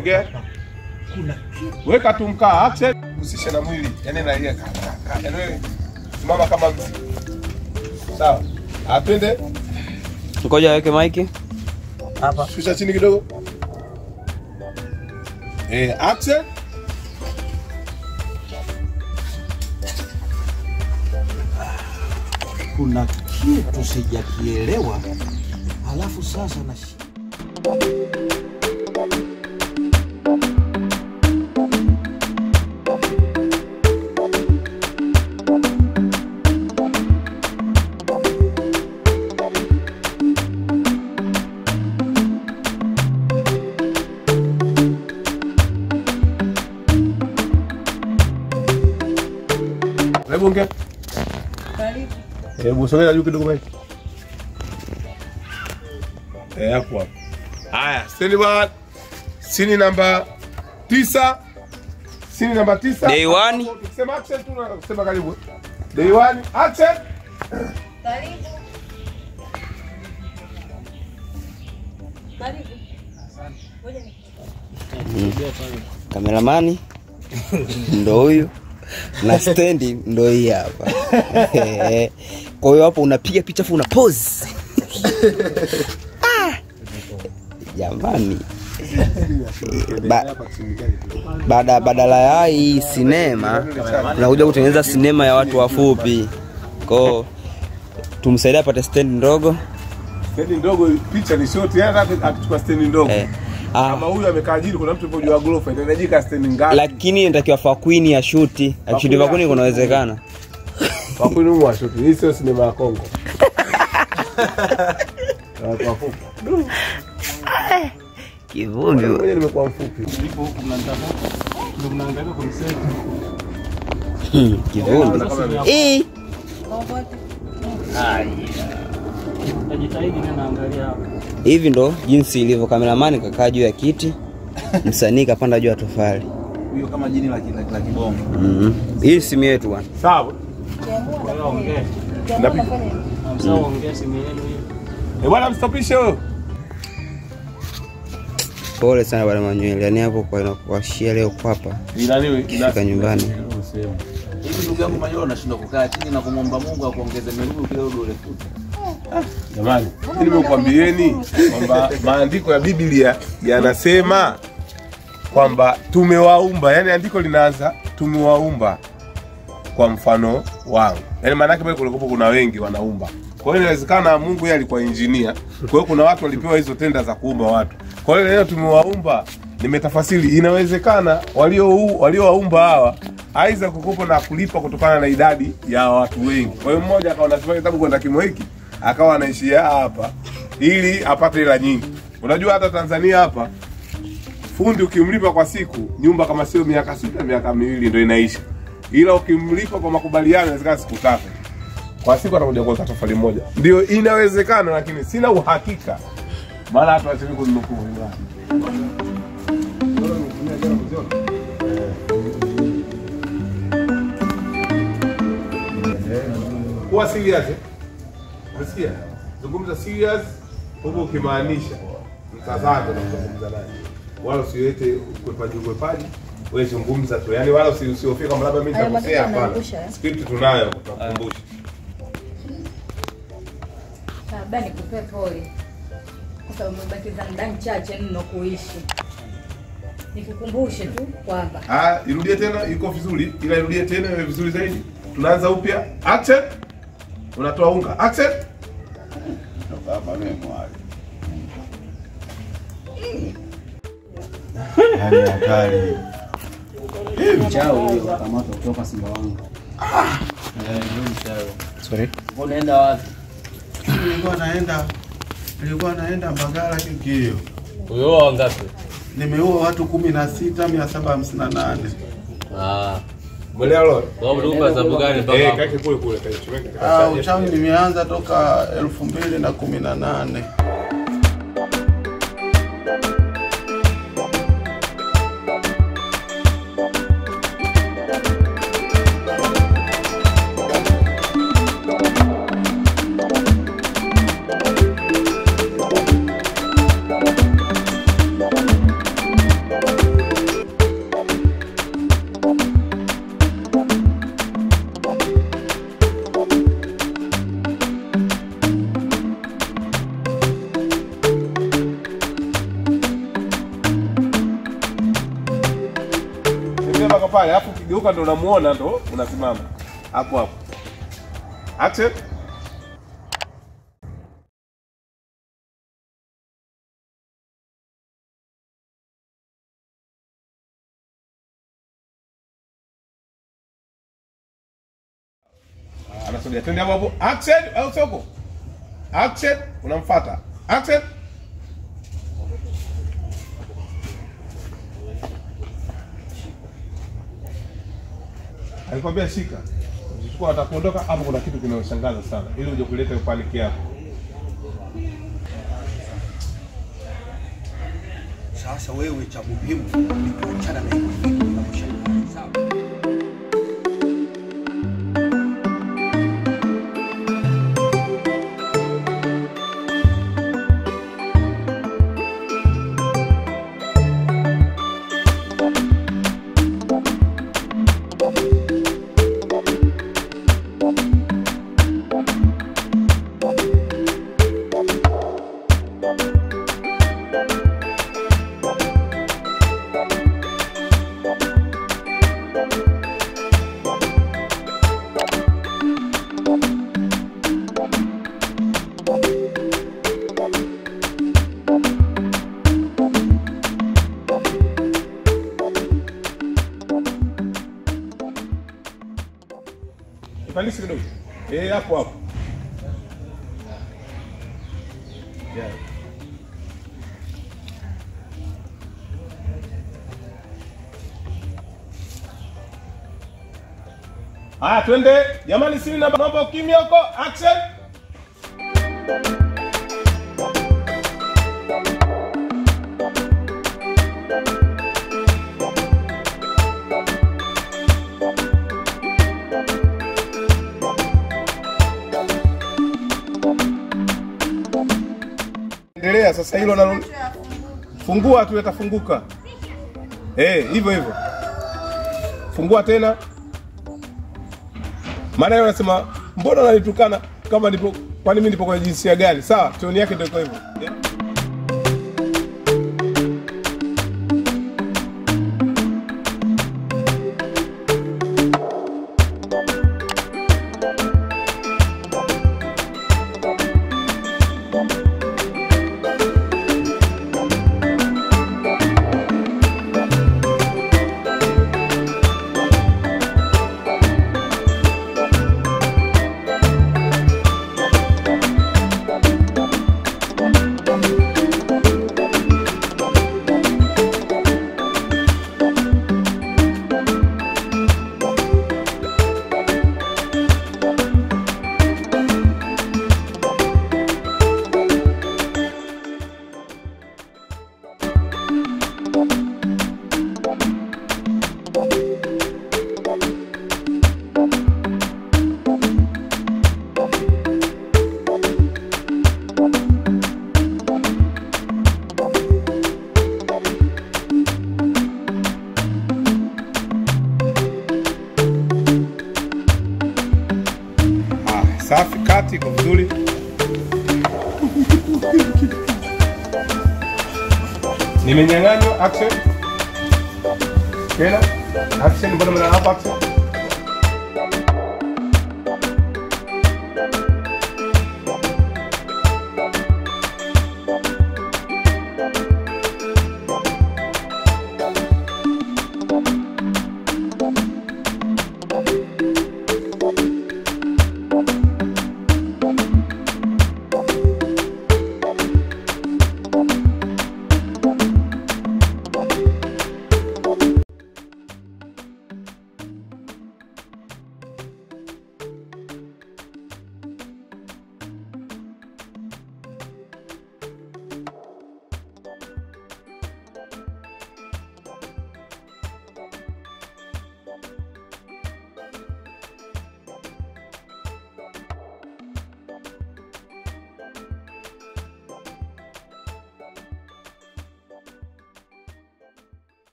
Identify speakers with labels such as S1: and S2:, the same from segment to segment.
S1: ongea.
S2: Kuna kitu
S1: Weka tu mkaa, action. Usishe na mwili. Yaani na ile ka- ka- ka- yaani wewe simama kama mzi. Sawa. Apende.
S3: Ngoja aweke maiki.
S2: hapa.
S1: Shusha chini kidogo. Eh, action.
S2: Kuna kitu sijakielewa, halafu sasa na
S1: Hebu ongea. Hebu sogea juu kidogo basi. Eh, hapo hapo. Haya, sini bwana. Sini namba tisa. Sini namba tisa.
S3: Day one.
S1: Tukisema action tu na kusema karibu. Day one, action.
S4: Karibu. Karibu. Ngoja ni
S3: Kameramani ndo huyu na stendi ndo hii hapa. Kwa hiyo hapo unapiga picha afu una pose. Ah! Jamani. Ba, bada, badala ya hii sinema tunakuja kutengeneza sinema ya watu wafupi. Kwao tumsaidie apate stendi ndogo
S1: Stendi ndogo picha ni short, yeye hata akichukua stendi ndogo.
S3: eh. Ah,
S1: Kama huyu amekaa jini, kuna mtu yupo juu ya ghorofa, inahitajika stendi ngapi?
S3: lakini inatakiwa fakwini ya shuti akishuti fakwini kunawezekana
S1: Kwa kweli humu wa short. Hii sio sinema ya Kongo. Na Watu wafupi.
S3: kivumbi
S1: Ngoja nimekuwa mfupi.
S3: kivumbi Eh,
S4: popote.
S3: hivi ndo jinsi ilivyo kameramani kakaa juu ya kiti msanii kapanda juu ya tofali
S2: huyo kama jini la ki- la- la kibongo.
S3: Mhm. hii simu yetu bwana
S1: Sawa.
S4: Ukiamua unafanya hivi. Ukiamua
S1: Napi-
S4: unafanya hivi.
S1: Eh, bwana mstopishe huyo.
S3: pole sana bwana manywele yani hapo kwa inakuashia leo kwapa
S1: Inaniwe
S3: fika nyumbani
S2: Hivi ndugu yangu Manyola unashindwa kukaa chini na kumwomba Mungu akuongeze miguu kidogo urefuta.
S1: Jamani, mimi nimekuambieni kwamba maandiko ya Biblia yanasema kwamba tumewaumba, yani andiko linaanza tumewaumba kwa mfano wangu. Yani maana yake pale kulikuwa kuna wengi wanaumba. Kwa hiyo inawezekana Mungu yeye alikuwa injinia. Kwa hiyo kuna watu walipewa hizo tenda za kuumba watu. Kwa hiyo leo tumewaumba, nimetafasiri, inawezekana walio waliowaumba hawa aidha kukopa na kulipa kutokana na idadi ya watu wengi. Kwa hiyo mmoja akawa anasema kitabu kwenda kimo hiki, akawa anaishia hapa ili apate hela nyingi. Unajua hata Tanzania hapa fundi ukimlipa kwa siku nyumba kama sio miaka sita miaka miwili ndio inaisha, ila ukimlipa kwa makubaliano inawezekana siku tatu kwa siku atakuja kuweka tofali moja. Ndio inawezekana, lakini sina uhakika, maana hata wachini kunukuu kuwa serious eh? Unasikia? Zungumza serious huku ukimaanisha mtazamo na kuzungumza naye, wala usiwete ukwepaji ukwepaji, wewe zungumza tu, yani wala usi- usihofie kama labda mimi
S4: Hayo
S1: nitakosea.
S4: matendo
S1: Hapana,
S4: yanaangusha, eh?
S1: script tunayo, tutakukumbusha.
S4: Labda nikupe pole kwa sababu umebakiza muda mchache mno kuishi. Nikukumbushe tu kwamba
S1: Ah, irudie tena, iko vizuri, ila irudie tena iwe vizuri zaidi. Tunaanza upya. Action. Unatoa unga. Action.
S2: Baba mimi mwali.
S5: Hali hatari.
S2: Mchao huyo kamatwa kutoka Simba wangu. Eh, ndio mchao.
S3: sorry
S2: Unaenda wapi?
S5: Nilikuwa naenda nilikuwa naenda Mbagala Kikio.
S6: Uyoa wangapi?
S5: Nimeua watu kumi na sita mia saba hamsini na nane.
S6: Ah,
S1: Mwelewa leo?
S6: kwa mlikuwa sababu gani
S1: Eh,
S6: mpaka
S1: kake kule kule, kake chumeke.
S5: Ah, uchawi nimeanza toka elfu mbili na kumi na nane.
S1: Tembea mpaka pale, alafu ukigeuka ndo unamuona ndo unasimama hapo hapo. Action. Anasogea, twende hapo hapo. Action au soko? Action, unamfuata. Action. alikwambia shika chukua atakuondoka hapo kuna kitu kinayoshangaza sana ili uje kuleta paniki yako
S7: Sasa wewe cha muhimu ni kuachana na hivyo vitu vinavyoshangaza. Sawa?
S1: Ipandishe kidogo eh hapo hapo yeah. Haya, twende jamani, sini na naomba ukimya huko. Action. Endelea sasa, hilo nalo fungua tu, yatafunguka. Eh, hivyo hivyo, fungua tena. Maana yeye anasema mbona unanitukana kama nipo, kwani mimi nipo kwenye jinsia gani? Sawa, toni yake ndio iko hivyo. Yeah. Ah, safi, kati iko vizuri. Nimenyang'anywa action. Tena action, mbona mna hapa action?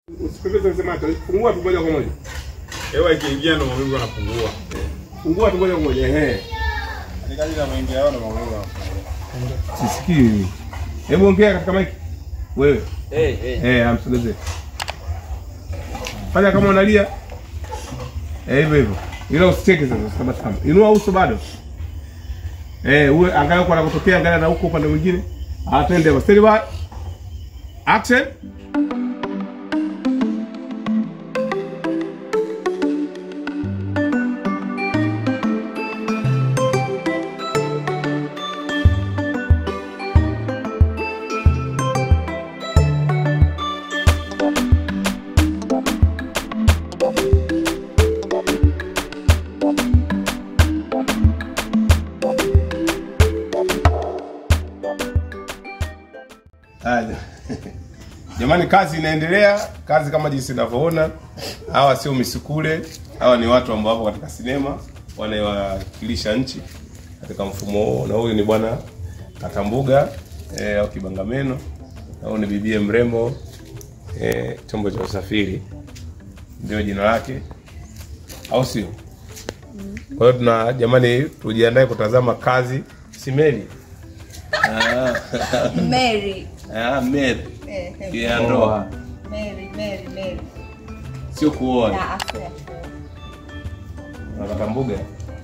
S1: Usikilize sema fungua tu moja kwa moja.
S8: Hewa ikiingia ndo mawingu yanapungua.
S1: Fungua tu moja kwa moja. Ehe.
S8: Ni kazi na mengi yao ndo mawingu yanapungua.
S1: Sisikii. Hebu ongea katika mic. Wewe.
S6: Eh, eh.
S1: Eh, amsogezee. Fanya kama unalia. Eh, hivyo hivyo. Ila usicheke sasa, usitabasamu. Inua uso bado. Eh, uwe angalia kwa anakotokea, angalia na huko upande mwingine. Ah, twende basi. Steady by. Action. Haya. Jamani, kazi inaendelea, kazi kama jinsi inavyoona. Hawa sio misukule, hawa ni watu ambao wapo katika sinema wanawakilisha nchi katika mfumo huo, na huyu ni bwana Katambuga eh, au Kibangameno, na huyu ni bibie mrembo eh, chombo cha usafiri ndio jina lake, au sio? Kwa hiyo tuna jamani, tujiandae kutazama kazi simeli
S4: Mary.
S1: ah, Mary
S4: Eh, eh,
S1: ya ndoa,
S4: Mary, Mary, Mary.
S1: sio kuoa.
S4: Na afya.
S1: Nakatambuga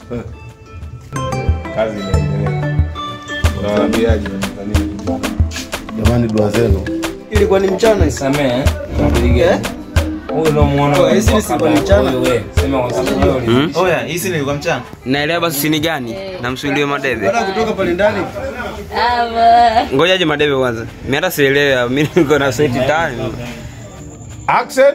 S1: kazi inaendelea. Unawaambiaje Watanzania?
S5: Jamani, dua zenu.
S3: ilikuwa ni mchana
S6: Samee, tunapiga. Huyu ndo muona
S3: Oh, hizi ni siku ni mchana?
S6: wewe. Sema kwa sababu wewe uli-
S7: Oya, hisi nilikuwa mchana.
S3: naelewa basi sini gani namsuilie madebe
S7: Baada ya kutoka pale ndani,
S4: Ava.
S3: ngojaje madebe kwanza mi hata sielewa mi niko na seti time
S1: Action.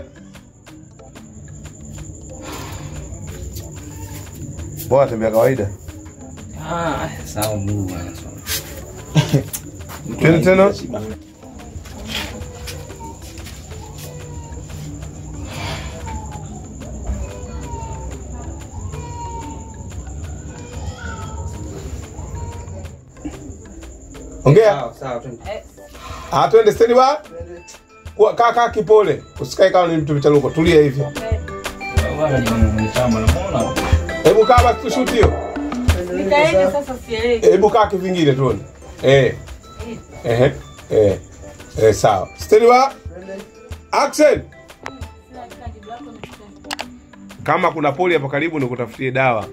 S5: bora tembea kawaida.
S6: Ah, sawa Mungu bwana.
S1: Twende tena. Ongea. Ah, twende steady ba. Kwa kaa kaa kipole. Usikae kama ni mtu vichaluko. Tulia hivyo.
S6: Bwana jimu kwenye chamba na muona.
S1: Hebu kaa basi tushuti hiyo.
S4: Nikaende sasa sielewi.
S1: Hebu kaa kivingine tuone. Eh. Eh. Eh. Eh, sawa. Steady ba. Action. Kama kuna poli hapo karibu nikutafutie dawa.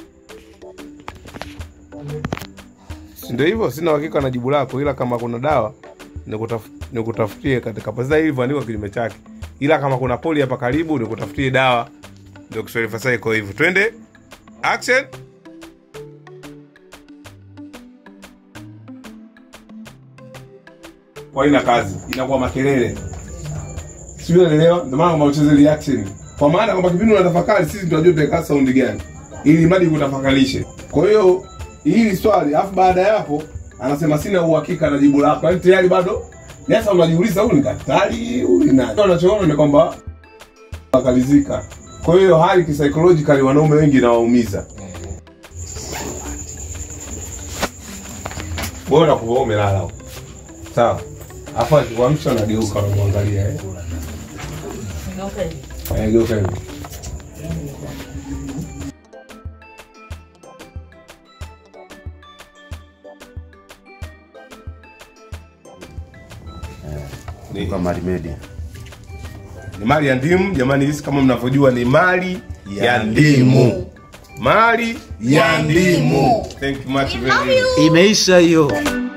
S1: Si ndio hivyo? Sina uhakika na jibu lako, ila kama kuna dawa nikutaf- nikutafutie katika pesa ilivyoandikwa kinyume chake, ila kama kuna poli hapa karibu nikutafutie dawa. Ndio Kiswahili fasaha iko hivyo. Twende action. Kwa ina kazi inakuwa makelele, sijui unaelewa. Ndio maana kama ucheze reaction, kwa maana kwamba kipindi unatafakari, sisi tunajua tutaweka sound gani ili mradi kutafakarishe. Kwa hiyo hili swali, alafu baada ya hapo anasema sina uhakika na jibu lako, yaani tayari bado sasa unajiuliza huyu ni daktari, huyu ni nani? Unachoona ni kwamba wakalizika. Kwa hiyo hali kisaikolojikali wanaume wengi inawaumiza. Wewe unakuwa umelala huko. Sawa. Hapo akikuamsha unageuka unamwangalia eh. Eh, geuka hivi. Ni,
S5: Kwa Mali Media.
S1: ni mali ya ndimu jamani, hizi kama mnavyojua ni mali ya ndimu, mali ya ndimu. Thank you much very much.
S7: imeisha hiyo.